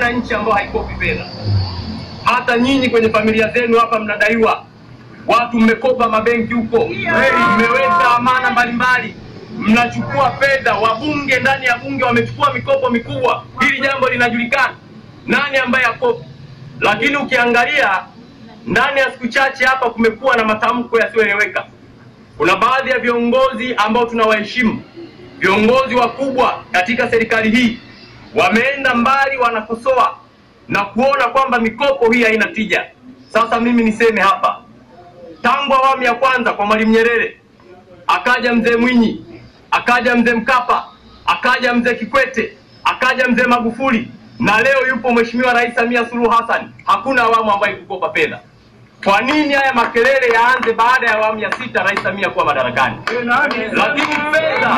Hakuna nchi ambayo haikopi fedha. Hata nyinyi kwenye familia zenu hapa mnadaiwa, watu mmekopa mabenki huko, mmeweka amana mbalimbali, mnachukua fedha. Wabunge ndani ya bunge wamechukua mikopo mikubwa. Hili jambo linajulikana, nani ambaye akopi. Lakini ukiangalia ndani ya siku chache hapa kumekuwa na matamko yasiyoeleweka. Kuna baadhi ya viongozi ambao tunawaheshimu, viongozi wakubwa katika serikali hii wameenda mbali, wanakosoa na kuona kwamba mikopo hii haina tija. Sasa mimi niseme hapa, tangu awamu ya kwanza kwa Mwalimu Nyerere, akaja mzee Mwinyi, akaja mzee Mkapa, akaja mzee Kikwete, akaja mzee Magufuli na leo yupo Mheshimiwa Rais Samia Suluhu Hassan, hakuna awamu ambayo kukopa fedha. Kwa nini haya makelele yaanze baada ya awamu ya sita Rais Samia kuwa madarakani? Lakini fedha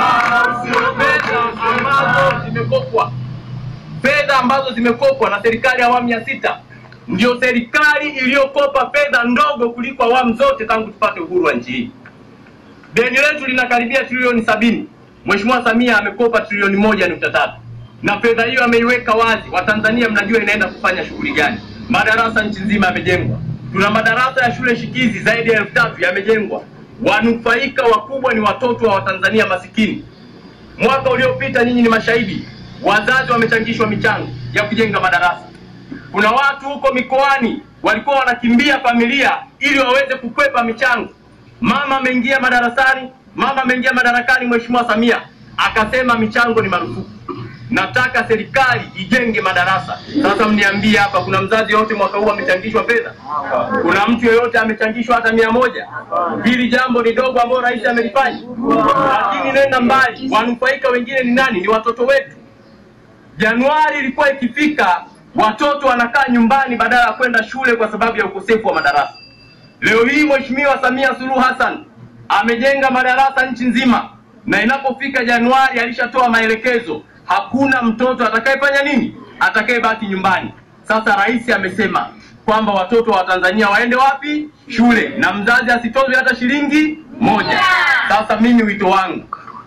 fedha ambazo zimekopwa fedha ambazo zimekopwa na serikali ya awamu ya sita ndio serikali iliyokopa fedha ndogo kuliko awamu zote tangu tupate uhuru wa nchi hii. Deni letu linakaribia trilioni sabini. Mheshimiwa Samia amekopa trilioni moja nukta tatu na fedha hiyo ameiweka wazi. Watanzania mnajua inaenda kufanya shughuli gani. Madarasa nchi nzima yamejengwa, tuna madarasa ya shule shikizi zaidi ya elfu tatu yamejengwa. Wanufaika wakubwa ni watoto wa Watanzania masikini. Mwaka uliopita nyinyi ni mashahidi, wazazi wamechangishwa michango ya kujenga madarasa. Kuna watu huko mikoani walikuwa wanakimbia familia ili waweze kukwepa michango. Mama ameingia madarasani, mama ameingia madarakani, Mheshimiwa Samia akasema michango ni marufuku. Nataka serikali ijenge madarasa. Sasa mniambie hapa, kuna mzazi yoyote mwaka huu amechangishwa fedha? Kuna mtu yoyote amechangishwa hata mia moja? Hili jambo ni dogo ambalo rais amelifanya, lakini nenda mbali, wanufaika wengine ni nani? Ni watoto wetu. Januari ilikuwa ikifika, watoto wanakaa nyumbani badala ya kwenda shule kwa sababu ya ukosefu wa madarasa. Leo hii Mheshimiwa Samia Suluhu Hassan amejenga madarasa nchi nzima, na inapofika Januari alishatoa maelekezo, hakuna mtoto atakayefanya nini, atakayebaki nyumbani. Sasa rais amesema kwamba watoto wa Tanzania waende wapi? Shule, na mzazi asitozwe hata shilingi moja. Sasa mimi wito wangu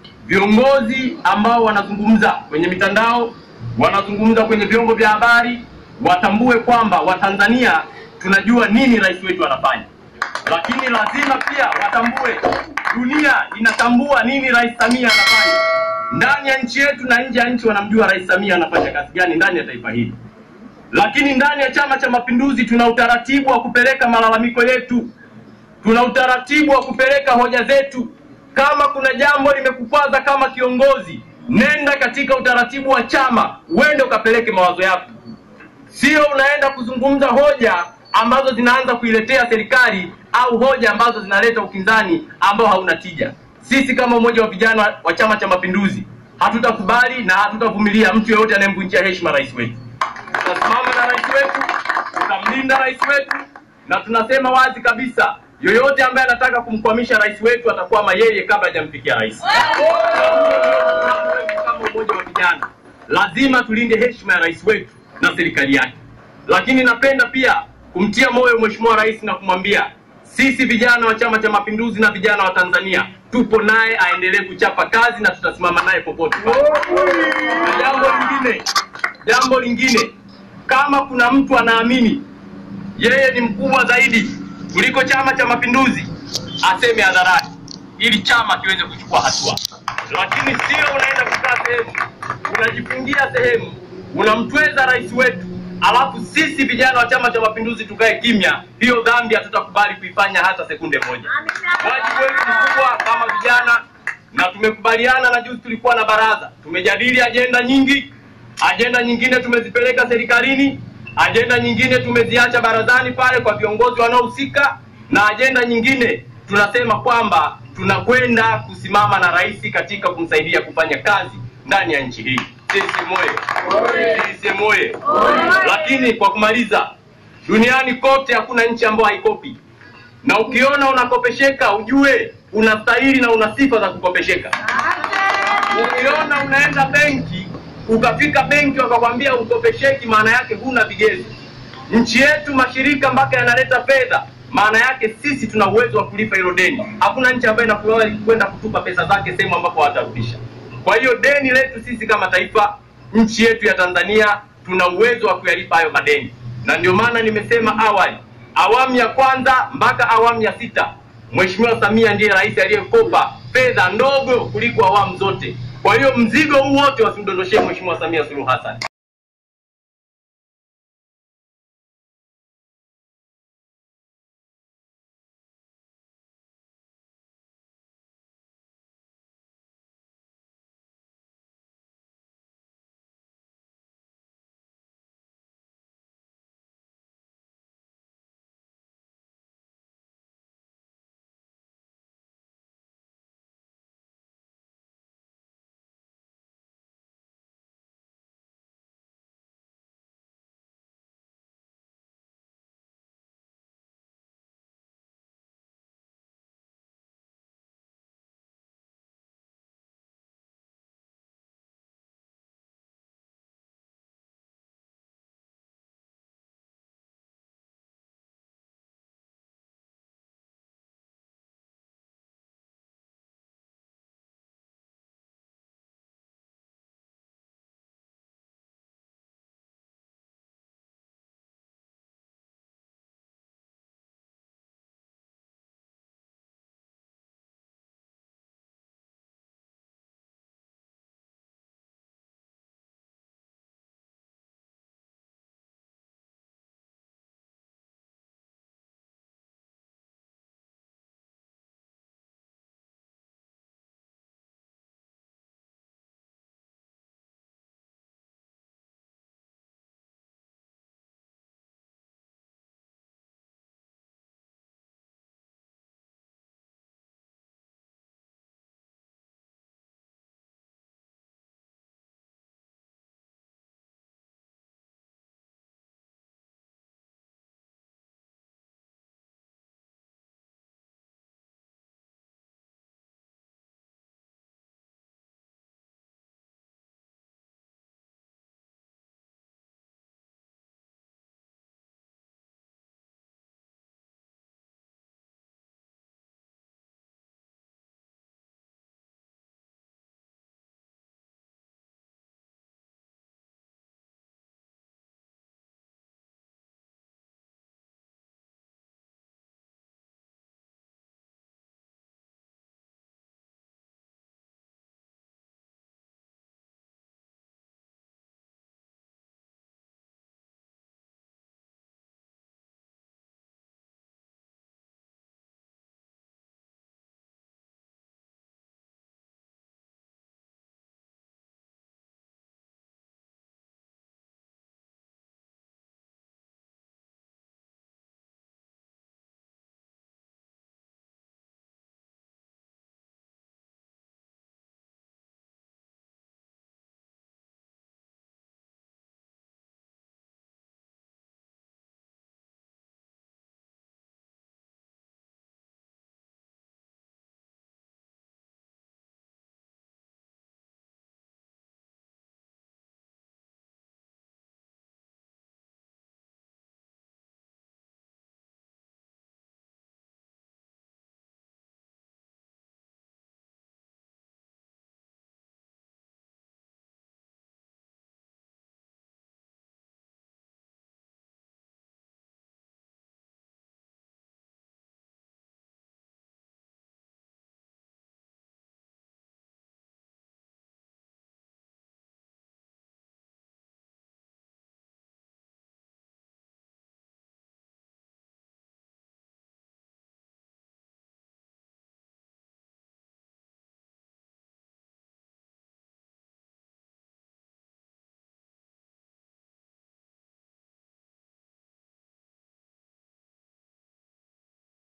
viongozi ambao wanazungumza kwenye mitandao, wanazungumza kwenye vyombo vya habari, watambue kwamba Watanzania tunajua nini rais wetu anafanya, lakini lazima pia watambue dunia inatambua nini rais Samia anafanya ndani ya nchi yetu na nje ya nchi. Wanamjua rais Samia anafanya kazi gani ndani ya taifa hili, lakini ndani ya Chama cha Mapinduzi tuna utaratibu wa kupeleka malalamiko yetu, tuna utaratibu wa kupeleka hoja zetu kama kuna jambo limekukwaza kama kiongozi, nenda katika utaratibu wa chama, uende ukapeleke mawazo yako, sio unaenda kuzungumza hoja ambazo zinaanza kuiletea serikali au hoja ambazo zinaleta ukinzani ambao hauna tija. Sisi kama umoja wa vijana wa Chama cha Mapinduzi hatutakubali na hatutavumilia mtu yeyote anayemvunjia heshima rais wetu. Tutasimama na rais wetu, tutamlinda rais wetu, na tunasema wazi kabisa yoyote ambaye anataka kumkwamisha rais wetu atakwama yeye kabla hajamfikia rais. Kama umoja wa vijana, lazima tulinde heshima ya rais wetu na serikali yake, lakini napenda pia kumtia moyo mheshimiwa rais na kumwambia sisi vijana wa Chama cha Mapinduzi na vijana wa Tanzania tupo naye, aendelee kuchapa kazi na tutasimama naye popote pale. Na jambo lingine, jambo lingine, kama kuna mtu anaamini yeye ni mkubwa zaidi kuliko Chama cha Mapinduzi aseme hadharani ili chama kiweze kuchukua hatua, lakini sio unaenda kukaa sehemu unajifungia sehemu unamtweza rais wetu, alafu sisi vijana wa Chama cha Mapinduzi tukae kimya. Hiyo dhambi hatutakubali kuifanya hata sekunde moja. Wajibu wetu mkubwa kama vijana, na tumekubaliana na juzi tulikuwa na baraza, tumejadili ajenda nyingi. Ajenda nyingine tumezipeleka serikalini, ajenda nyingine tumeziacha barazani pale kwa viongozi wanaohusika, na ajenda nyingine tunasema kwamba tunakwenda kusimama na rais katika kumsaidia kufanya kazi ndani ya nchi hii. Sisi moye, sisi moye. Lakini kwa kumaliza, duniani kote hakuna nchi ambayo haikopi, na ukiona unakopesheka ujue unastahili na una sifa za kukopesheka. Ukiona unaenda benki ukafika benki wakakwambia ukopesheki, maana yake huna vigezo. Nchi yetu mashirika mpaka yanaleta fedha, maana yake sisi tuna uwezo wa kulipa hilo deni. Hakuna nchi ambayo inakubali kwenda kutupa pesa zake sehemu ambapo hawatarudisha. Kwa hiyo deni letu sisi kama taifa, nchi yetu ya Tanzania tuna uwezo wa kuyalipa hayo madeni, na ndio maana nimesema awali, awamu ya kwanza mpaka awamu ya sita, Mheshimiwa Samia ndiye rais aliyekopa fedha ndogo kuliko awamu zote. Kwa hiyo mzigo huu wote wasimdondoshee Mheshimiwa Samia Suluhu Hassan.